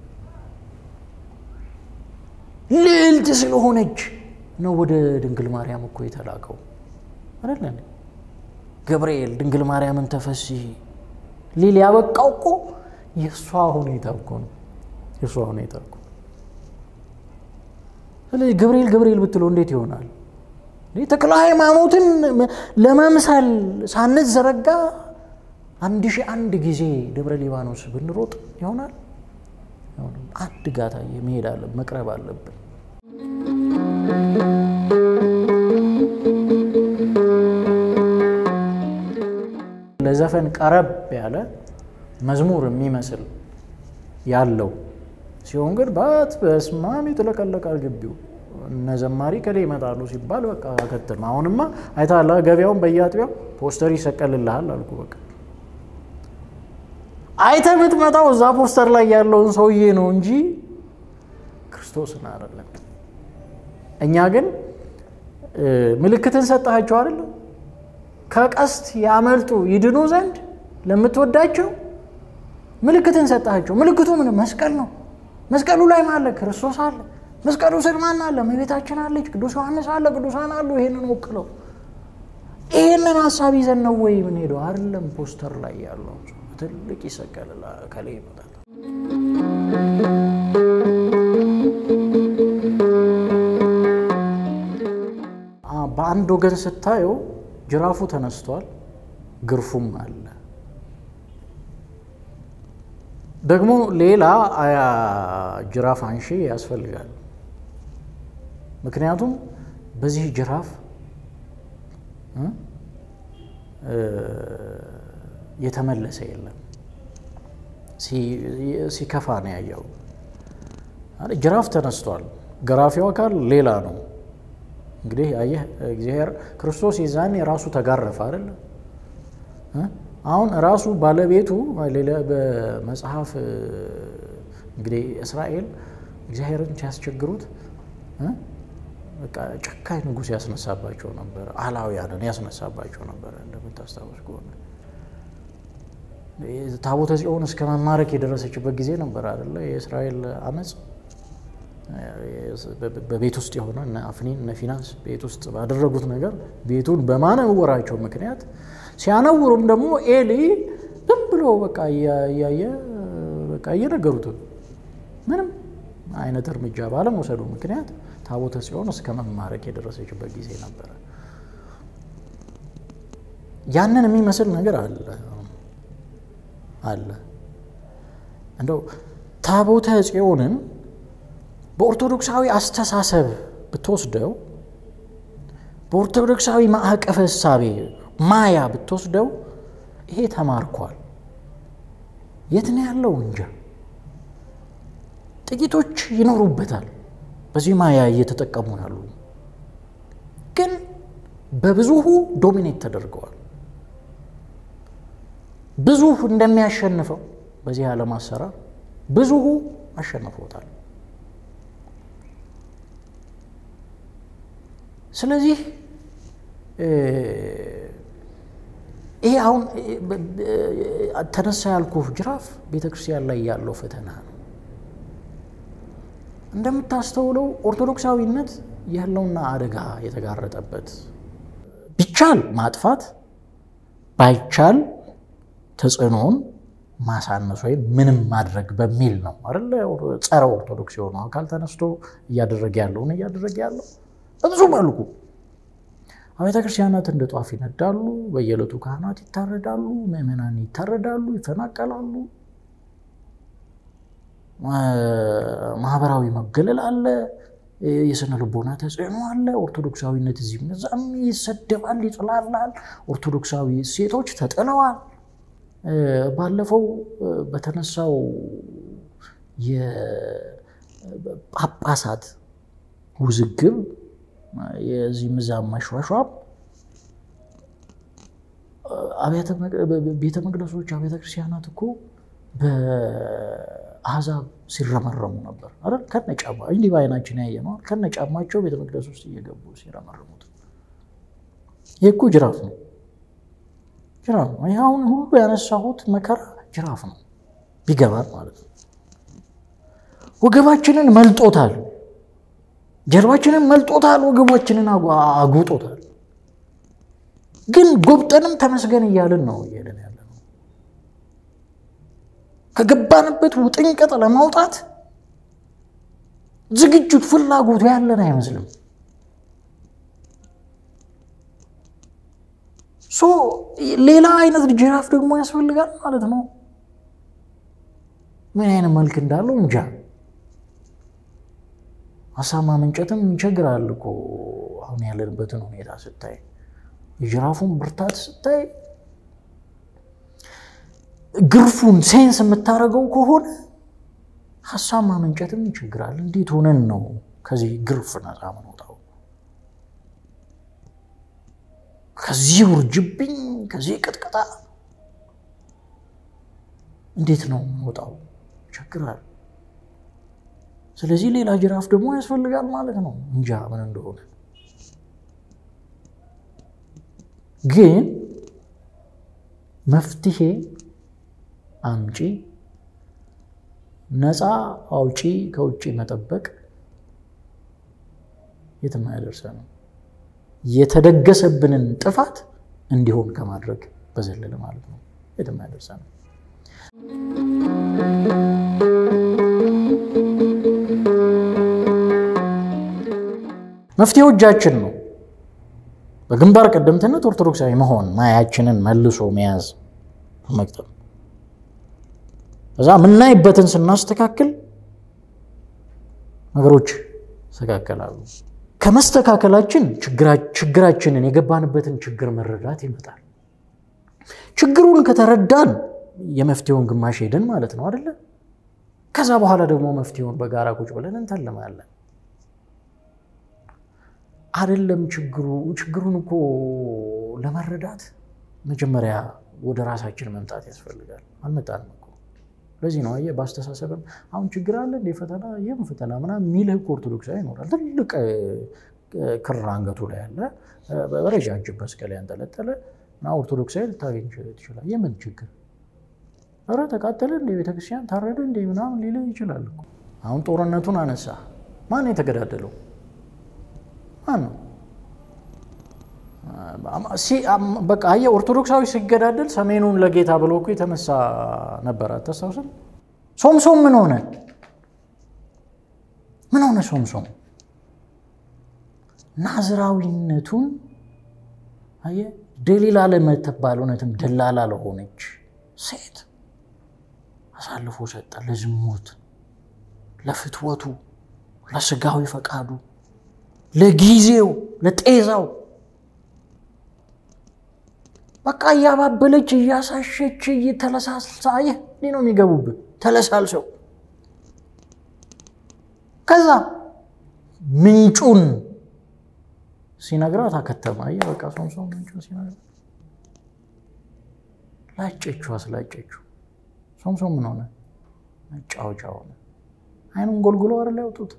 ልዕልት ስለሆነች ነው ወደ ድንግል ማርያም እኮ የተላከው አይደለ እንዴ? ገብርኤል ድንግል ማርያምን ተፈሲ ሊል ያበቃው እኮ የእሷ ሁኔታ እኮ ነው። የእሷ ሁኔታ እኮ ስለዚህ ገብርኤል ገብርኤል ብትለው እንዴት ይሆናል? ተክለ ሃይማኖትን ለመምሰል ሳንዘረጋ አንድ ሺህ አንድ ጊዜ ደብረ ሊባኖስ ብንሮጥ ይሆናል? አንድ ጋታ መሄድ አለ መቅረብ አለብን። ለዘፈን ቀረብ ያለ መዝሙር የሚመስል ያለው ሲሆን ግን ባት በስማም ይጥለቀለቃል ግቢው። እነ ዘማሪ ከሌ ይመጣሉ ሲባል በቃ አከትም። አሁንማ አይታላ ገበያውን በየአጥቢያው ፖስተር ይሰቀልልሃል አልኩ። በቃ አይተ የምትመጣው እዛ ፖስተር ላይ ያለውን ሰውዬ ነው እንጂ ክርስቶስን አይደለም። እኛ ግን ምልክትን ሰጠሃቸው አይደለም ከቀስት ያመልጡ ይድኑ ዘንድ ለምትወዳቸው ምልክትን ሰጣቸው። ምልክቱ ምን? መስቀል ነው። መስቀሉ ላይ ማለ ክርስቶስ አለ። መስቀሉ ስር ማን አለ? እመቤታችን አለች፣ ቅዱስ ዮሐንስ አለ፣ ቅዱሳን አሉ። ይሄንን ወክለው ይሄንን ሀሳብ ይዘን ነው ወይ ምን ሄደው አይደለም። ፖስተር ላይ ያለው ትልቅ ይሰቀልላ ከሌ ይመጣል። በአንድ ወገን ስታየው ጅራፉ ተነስቷል፣ ግርፉም አለ። ደግሞ ሌላ ጅራፍ አንሺ ያስፈልጋል። ምክንያቱም በዚህ ጅራፍ የተመለሰ የለም። ሲከፋ ነው ያየው። ጅራፍ ተነስቷል፣ ገራፊው አካል ሌላ ነው። እንግዲህ አየህ እግዚአብሔር ክርስቶስ የዛኔ ራሱ ተጋረፈ አይደለ? አሁን ራሱ ባለቤቱ በመጽሐፍ እንግዲህ እስራኤል እግዚአብሔርን ሲያስቸግሩት በቃ ጨካኝ ንጉሥ ያስነሳባቸው ነበረ። አላውያንን ያስነሳባቸው ነበረ። እንደምታስታውስ ከሆነ ታቦተ ጽዮን እስከ መማረክ የደረሰችበት ጊዜ ነበር አይደለ? የእስራኤል አመፅ በቤት ውስጥ የሆነ እነ አፍኒን እነ ፊናንስ ቤት ውስጥ ባደረጉት ነገር ቤቱን በማነወራቸው ምክንያት ሲያነውሩም ደግሞ ኤሊ ዝም ብሎ በቃ እያየ በቃ እየነገሩት ምንም አይነት እርምጃ ባለመውሰዱ ምክንያት ታቦተ ጽዮን እስከ መማረክ የደረሰችበት ጊዜ ነበረ። ያንን የሚመስል ነገር አለ አለ እንደው ታቦተ ጽዮንን በኦርቶዶክሳዊ አስተሳሰብ ብትወስደው በኦርቶዶክሳዊ ማዕቀፈ እሳቤ ማያ ብትወስደው ይሄ ተማርኳል። የት ነው ያለው? እንጃ። ጥቂቶች ይኖሩበታል፣ በዚህ ማያ እየተጠቀሙ ያሉ ግን በብዙሁ ዶሚኔት ተደርገዋል። ብዙ እንደሚያሸንፈው በዚህ ዓለም አሰራር ብዙሁ አሸንፎታል። ስለዚህ ይሄ አሁን ተነሳ ያልኩህ ጅራፍ ቤተ ክርስቲያን ላይ ያለው ፈተና ነው። እንደምታስተውለው ኦርቶዶክሳዊነት የህልውና አደጋ የተጋረጠበት ቢቻል ማጥፋት ባይቻል ተጽዕኖውን ማሳነስ ወይም ምንም ማድረግ በሚል ነው አይደለ? ጸረ ኦርቶዶክስ የሆነው አካል ተነስቶ እያደረገ ያለውን እያደረገ ያለው በብዙ መልኩ አብያተ ክርስቲያናት እንደ ጧፍ ይነዳሉ። በየዕለቱ ካህናት ይታረዳሉ፣ ምዕመናን ይታረዳሉ፣ ይፈናቀላሉ። ማህበራዊ መገለል አለ፣ የስነ ልቦና ተጽዕኖ አለ። ኦርቶዶክሳዊነት እዚህም እዛም ይሰደባል፣ ይጥላላል። ኦርቶዶክሳዊ እሴቶች ተጥለዋል። ባለፈው በተነሳው የጳጳሳት ውዝግብ የዚህ ምዛም መሿሿም ቤተ መቅደሶች አብያተ ክርስቲያናት እኮ በአሕዛብ ሲረመረሙ ነበር አይደል? ከነ ጫማ እንዲህ በዓይናችን ያየ ነው። ከነ ጫማቸው ቤተ መቅደስ ውስጥ እየገቡ ሲረመርሙት ይህ እኮ ጅራፍ ነው፣ ጅራፍ ነው። ይህ አሁን ሁሉ ያነሳሁት መከራ ጅራፍ ነው፣ ቢገባል ማለት ነው። ወገባችንን መልጦታል ጀርባችንን መልጦታል፣ ወገባችንን አጉጦታል። ግን ጎብጠንም ተመስገን እያልን ነው እየሄድን ያለ ነው። ከገባንበት ውጥንቅጥ ለማውጣት ዝግጅት ፍላጎቱ ያለን አይመስልም። ሶ ሌላ አይነት ጅራፍ ደግሞ ያስፈልጋል ማለት ነው። ምን አይነት መልክ እንዳለው እንጃ። ሀሳብ ማመንጨትም ይቸግራል እኮ አሁን ያለንበትን ሁኔታ ስታይ፣ የጅራፉን ብርታት ስታይ፣ ግርፉን ሴንስ የምታደርገው ከሆነ ሀሳብ ማመንጨትም ይቸግራል። እንዴት ሆነን ነው ከዚህ ግርፍ ነፃ ምንወጣው? ከዚህ ውርጅብኝ፣ ከዚህ ቅጥቀጣ እንዴት ነው የምንወጣው? ይቸግራል። ስለዚህ ሌላ ጅራፍ ደግሞ ያስፈልጋል ማለት ነው። እንጃ ምን እንደሆነ ግን መፍትሄ አምጪ ነፃ አውጪ ከውጭ መጠበቅ የትም አያደርሰንም። የተደገሰብንን ጥፋት እንዲሆን ከማድረግ በዘለለ ማለት ነው። የትም አያደርሰንም። መፍትሄው እጃችን ነው። በግንባር ቀደምትነት ኦርቶዶክሳዊ መሆን ማያችንን መልሶ መያዝ መቅጠም እዛ የምናይበትን ስናስተካክል ነገሮች ይስተካከላሉ። ከመስተካከላችን ችግራችንን የገባንበትን ችግር መረዳት ይመጣል። ችግሩን ከተረዳን የመፍትሄውን ግማሽ ሄድን ማለት ነው አይደለ? ከዛ በኋላ ደግሞ መፍትሄውን በጋራ ቁጭ ብለን እንተልማለን። አይደለም ችግሩ ችግሩን እኮ ለመረዳት መጀመሪያ ወደ ራሳችን መምጣት ያስፈልጋል። አልመጣንም እኮ ለዚህ ነው አየህ፣ በአስተሳሰብም አሁን ችግር አለ እንደ ፈተና ይህም ፈተና ምናምን የሚልህ እኮ ኦርቶዶክሳዊ ይኖራል። ትልቅ ክር አንገቱ ላይ ያለ በረጃጅም መስቀል ያንጠለጠለ እና ኦርቶዶክሳዊ ልታገኝ ትችላል። የምን ችግር ኧረ ተቃጠለ እንደ ቤተክርስቲያን ታረደ እንደ ምናምን ሊልህ ይችላል እኮ። አሁን ጦርነቱን አነሳ። ማን የተገዳደለው? ማን ነው? በቃ አየህ ኦርቶዶክሳዊ ሲገዳደል ሰሜኑን ለጌታ ብሎ እኮ የተነሳ ነበር። አታስታውስም? ሶምሶም ምን ሆነ? ምን ሆነ? ሶምሶም ናዝራዊነቱን አየህ ደሊላ ለምትባል እውነትም ደላላ ለሆነች ሴት አሳልፎ ሰጠ። ለዝሙት፣ ለፍትወቱ፣ ለስጋዊ ፈቃዱ፣ ለጊዜው፣ ለጤዛው በቃ እያባበለች እያሳሸች እየተለሳሳ ይህ እንዲህ ነው የሚገቡብህ ተለሳልሰው። ከዛ ምንጩን ሲነግራት አከተማ። አየህ በቃ ሶምሶን ምንጩን ሲነግራት ላጨችው፣ አስላጨችው። ሶምሶን ምን ሆነ? መጫወቻ ሆነ። አይኑን ጎልጉሎ አይደል ያወጡት።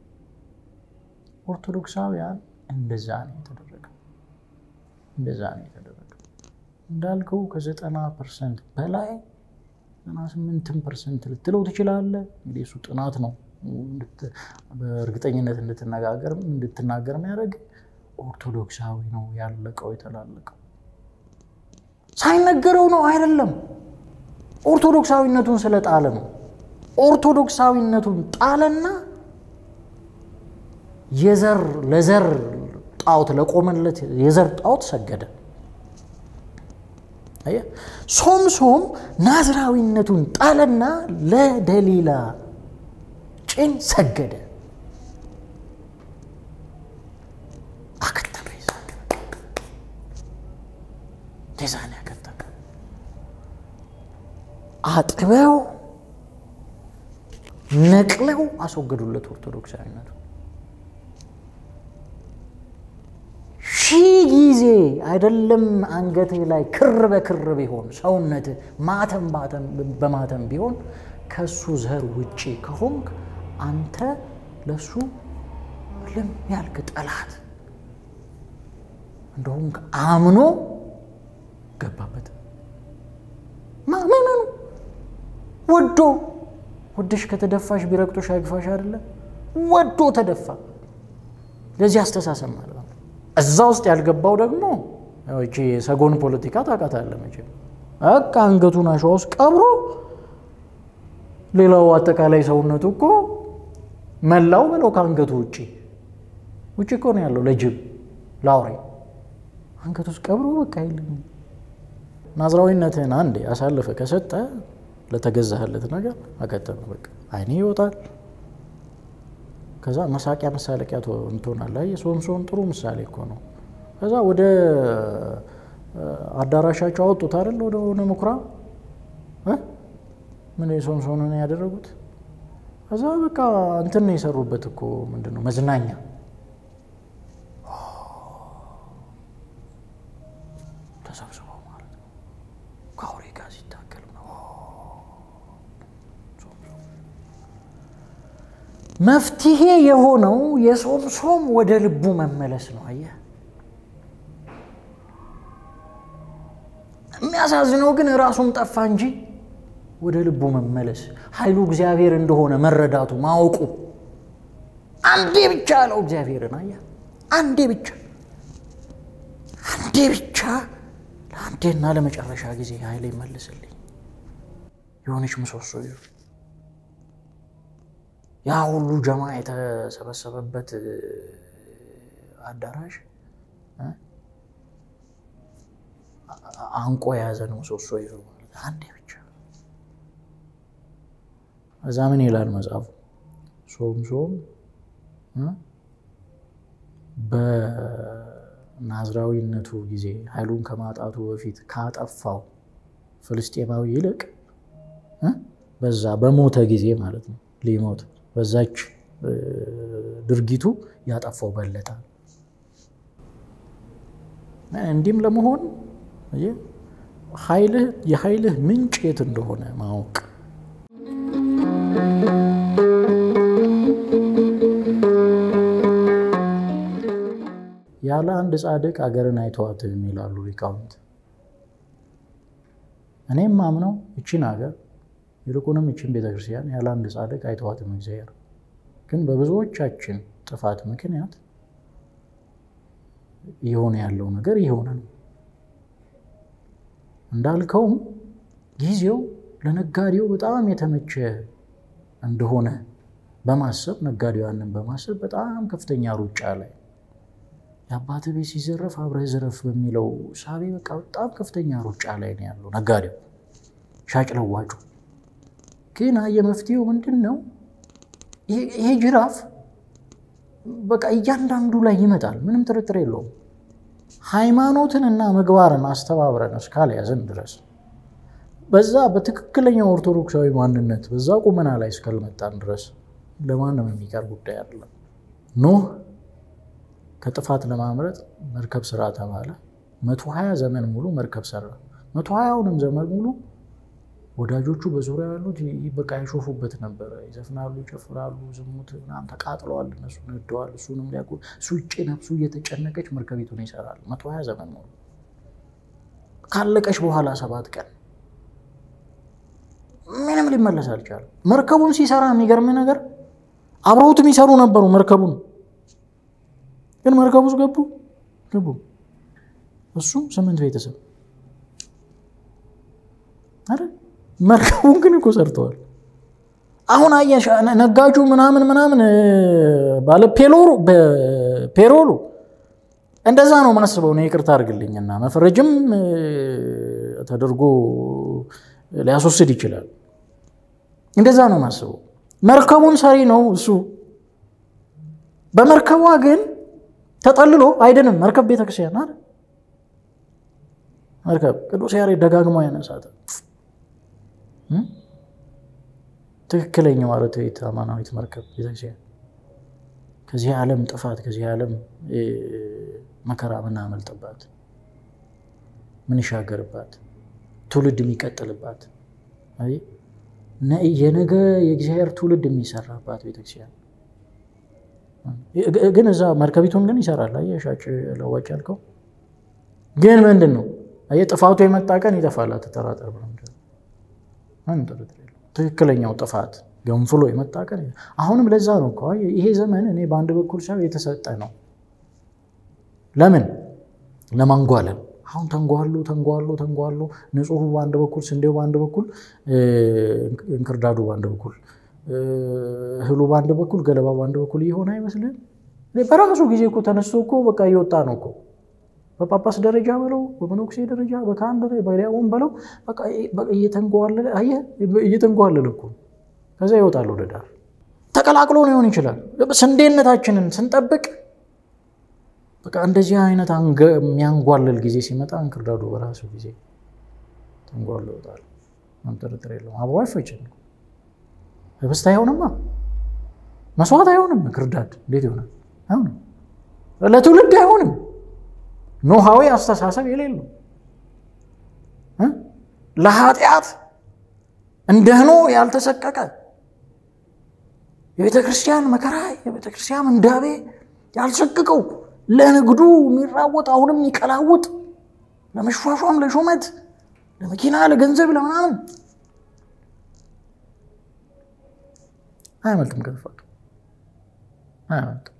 ኦርቶዶክሳውያን እንደዛ ነው የተደረገው። እንደዛ ነው የተደረገው። እንዳልከው ከዘጠና ፐርሰንት በላይ ዘጠና ስምንትም ፐርሰንት ልትለው ትችላለህ። እንግዲህ እሱ ጥናት ነው በእርግጠኝነት እንድትነጋገር እንድትናገር የሚያደርግ ኦርቶዶክሳዊ ነው ያለቀው የተላለቀው። ሳይነገረው ነው አይደለም፣ ኦርቶዶክሳዊነቱን ስለጣለ ነው። ኦርቶዶክሳዊነቱን ጣለና የዘር ለዘር ጣዖት ለቆመለት የዘር ጣዖት ሰገደ። ሶምሶም ናዝራዊነቱን ጣለና ለደሊላ ጭን ሰገደ። አከተመ። ዛን ያከተመ አጥበው ነቅለው አስወገዱለት ኦርቶዶክሳዊነቱ። ሺህ ጊዜ አይደለም አንገትህ ላይ ክር በክር ቢሆን ሰውነትህ ማተም በማተም ቢሆን ከሱ ዘር ውጪ ከሆንክ አንተ ለሱ ልም ያልክ ጠላት እንደሆንክ አምኖ ገባበት። ማመኑ ወዶ ወደሽ ከተደፋሽ ቢረግጦሽ አይግፋሽ አይደለ? ወዶ ተደፋ። ለዚህ አስተሳሰብ ማለት ነው። እዛ ውስጥ ያልገባው ደግሞ ይቺ የሰጎን ፖለቲካ ታውቃታለህ መቼም። በቃ አንገቱን አሸዋ ውስጥ ቀብሮ ሌላው አጠቃላይ ሰውነቱ እኮ መላው ብለው ከአንገቱ ውጭ ውጭ እኮ ነው ያለው ለጅብ ለአውሬ አንገቱ ውስጥ ቀብሮ በቃ የለም። ናዝራዊነትህን አንዴ አሳልፈ ከሰጠ ለተገዛህለት ነገር አቀጠነ በቃ አይኔ ይወጣል። ከዛ መሳቂያ መሳለቂያ ትሆናለህ። አየህ ሶምሶን ጥሩ ምሳሌ እኮ ነው። ከዛ ወደ አዳራሻቸው አወጡት አይደል? ወደ ሆነ ምኩራብ ምን ሶምሶንን ያደረጉት ከዛ በቃ እንትን ነው የሰሩበት እኮ ምንድን ነው መዝናኛ ተሰብስበው ማለት ነው ከአውሬ ጋር ሲታገል ነው። መፍትሄ የሆነው የሶምሶም ወደ ልቡ መመለስ ነው። አየህ የሚያሳዝነው ግን ራሱም ጠፋ እንጂ ወደ ልቡ መመለስ ኃይሉ እግዚአብሔር እንደሆነ መረዳቱ ማወቁ አንዴ ብቻ አለው እግዚአብሔርን። አየህ አንዴ ብቻ አንዴ ብቻ ለአንዴና ለመጨረሻ ጊዜ ኃይል ይመልስልኝ የሆነች ምሰሶ ይዞ ያ ሁሉ ጀማ የተሰበሰበበት አዳራሽ አንቆ የያዘ ነው ምሰሶ ይዞ ማለት አንዴ ብቻ እዛ ምን ይላል መጽሐፉ? ሶምሶን በናዝራዊነቱ ጊዜ ኃይሉን ከማጣቱ በፊት ካጠፋው ፍልስጤማዊ ይልቅ በዛ በሞተ ጊዜ ማለት ነው ሊሞት በዛች ድርጊቱ ያጠፋው በለጠ። እንዲህም ለመሆን የኃይልህ ምንጭ የት እንደሆነ ማወቅ ያለ አንድ ጻድቅ አገርን አይተዋትም ይላሉ ሊቃውንት። እኔም ማምነው እቺን ሀገር ይልቁንም እቺን ቤተክርስቲያን ያለ አንድ ጻድቅ አይተዋትም እግዚአብሔር። ግን በብዙዎቻችን ጥፋት ምክንያት እየሆነ ያለው ነገር እየሆነ ነው። እንዳልከውም ጊዜው ለነጋዴው በጣም የተመቸ እንደሆነ በማሰብ ነጋዴው ያንን በማሰብ በጣም ከፍተኛ ሩጫ ላይ የአባት ቤት ሲዘረፍ አብረህ ዝረፍ በሚለው ሳቤ በቃ በጣም ከፍተኛ ሩጫ ላይ ነው ያለው ነጋዴው፣ ሻጭ ለዋጩ። ግን የመፍትሄው ምንድን ነው? ይሄ ጅራፍ በቃ እያንዳንዱ ላይ ይመጣል፣ ምንም ጥርጥር የለውም። ሃይማኖትን እና ምግባርን አስተባብረን እስካልያዝን ድረስ በዛ በትክክለኛው ኦርቶዶክሳዊ ማንነት በዛ ቁመና ላይ እስካልመጣን ድረስ ለማንም የሚቀር ጉዳይ አይደለም። ኖህ ከጥፋት ለማምረጥ መርከብ ስራ ተባለ። መቶ ሀያ ዘመን ሙሉ መርከብ ሰራ። መቶ ሀያውንም ዘመን ሙሉ ወዳጆቹ በዙሪያ ያሉት በቃ ያሾፉበት ነበረ። ይዘፍናሉ፣ ይጨፍራሉ፣ ዝሙት ምናምን ተቃጥለዋል፣ እነሱ ነደዋል። እሱንም ሊያውቁ እሱ ውጭ ነፍሱ እየተጨነቀች መርከቢቱን ይሰራል። መቶ ሀያ ዘመን ሙሉ ካለቀች በኋላ ሰባት ቀን ምንም ሊመለስ አልቻለም። መርከቡን ሲሰራ የሚገርም ነገር አብረውት የሚሰሩ ነበሩ መርከቡን ግን መርከቡ ውስጥ ገቡ ገቡ እሱም ስምንት ቤተሰብ አይደል መርከቡን ግን እኮ ሰርተዋል። አሁን አየሽ ነጋጁ ምናምን ምናምን ባለ ፔሎሩ ፔሮሉ እንደዛ ነው ማስበው ነው። ይቅርታ አድርግልኝና መፈረጅም ተደርጎ ሊያስወስድ ይችላል። እንደዛ ነው ማስበው። መርከቡን ሰሪ ነው እሱ። በመርከቧ ግን ተጠልሎ አይደንም። መርከብ ቤተክርስቲያን አይደል? መርከብ ቅዱስ ያሬድ ደጋግሞ ያነሳት ትክክለኛው አርትዕት አማናዊት መርከብ ቤተክርስቲያን ከዚህ ዓለም ጥፋት ከዚህ ዓለም መከራ ምናመልጥባት ምንሻገርባት ትውልድ የሚቀጥልባት የነገ የእግዚአብሔር ትውልድ የሚሰራባት ቤተክርስቲያን ግን እዛ መርከቢቱን ግን ይሰራል። አየህ ሻጭ ለዋጭ ያልከው ግን ምንድን ነው? አየህ ጥፋቱ የመጣ ቀን ይጠፋል፣ አትጠራጠር። ትክክለኛው ጥፋት ገንፍሎ የመጣ ቀን አሁንም ለዛ ነው እኮ ይሄ ዘመን እኔ በአንድ በኩል ሳይሆን የተሰጠ ነው። ለምን ለማንጓለል አሁን ተንጓሎ ተንጓሎ ተንጓሎ ንጹሑ በአንድ በኩል ስንዴው በአንድ በኩል እንክርዳዱ በአንድ በኩል እህሉ በአንድ በኩል ገለባ በአንድ በኩል እየሆነ አይመስልም? በራሱ ጊዜ እኮ ተነስቶ እኮ በቃ እየወጣ ነው እኮ በጳጳስ ደረጃ በለው በመነኩሴ ደረጃ በካህን ደረጃ በዲያቆን በለው እየተንጓለለ አየህ፣ እየተንጓለለ እኮ ከዛ ይወጣል ወደ ዳር ተቀላቅሎ ሊሆን ይችላል። ስንዴነታችንን ስንጠብቅ በቃ እንደዚህ አይነት የሚያንጓልል ጊዜ ሲመጣ እንክርዳዱ በራሱ ጊዜ ተንጓሎ ይወጣል። ጥርጥር የለውም። አብሮ አይፈጭም። ህብስት አይሆንማ፣ መስዋዕት አይሆንም። እንክርዳድ እንዴት ይሆናል? አይሆንም። ለትውልድ አይሆንም። ኖሃዊ አስተሳሰብ የሌለው ለኃጢአት እንደ ኖህ ያልተሰቀቀ የቤተ ክርስቲያን መከራ የቤተ ክርስቲያን እንዳቤ ያልሰቅቀው ለንግዱ የሚራወጥ አሁንም የሚቀላውጥ ለመሿሿም፣ ለሹመት፣ ለመኪና፣ ለገንዘብ፣ ለምናምን አያመልጥም ከጥፋቱ አያመልጥም።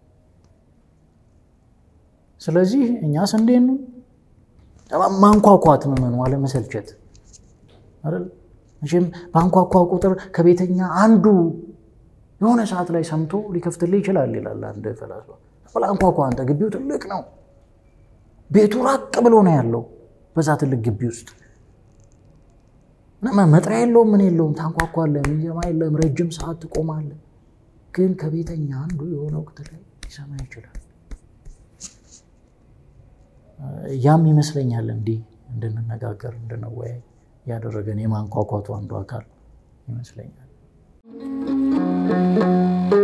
ስለዚህ እኛ ስንዴን ማንኳኳት መመኑ አለመሰልቸት አይደል? መቼም በአንኳኳ ቁጥር ከቤተኛ አንዱ የሆነ ሰዓት ላይ ሰምቶ ሊከፍትልህ ይችላል ይላል አንድ ፈላስፋ። አንኳኳ አንተ፣ ግቢው ትልቅ ነው። ቤቱ ራቅ ብሎ ነው ያለው በዛ ትልቅ ግቢ ውስጥ መጥሪያ የለውም፣ ምን የለውም። ታንኳኳለህ፣ የሚሰማ የለም። ረጅም ሰዓት ትቆማለህ። ግን ከቤተኛ አንዱ የሆነ ወቅት ላይ ሊሰማ ይችላል። ያም ይመስለኛል እንዲህ እንድንነጋገር እንድንወያይ ያደረገን የማንኳኳቱ አንዱ አካል ይመስለኛል።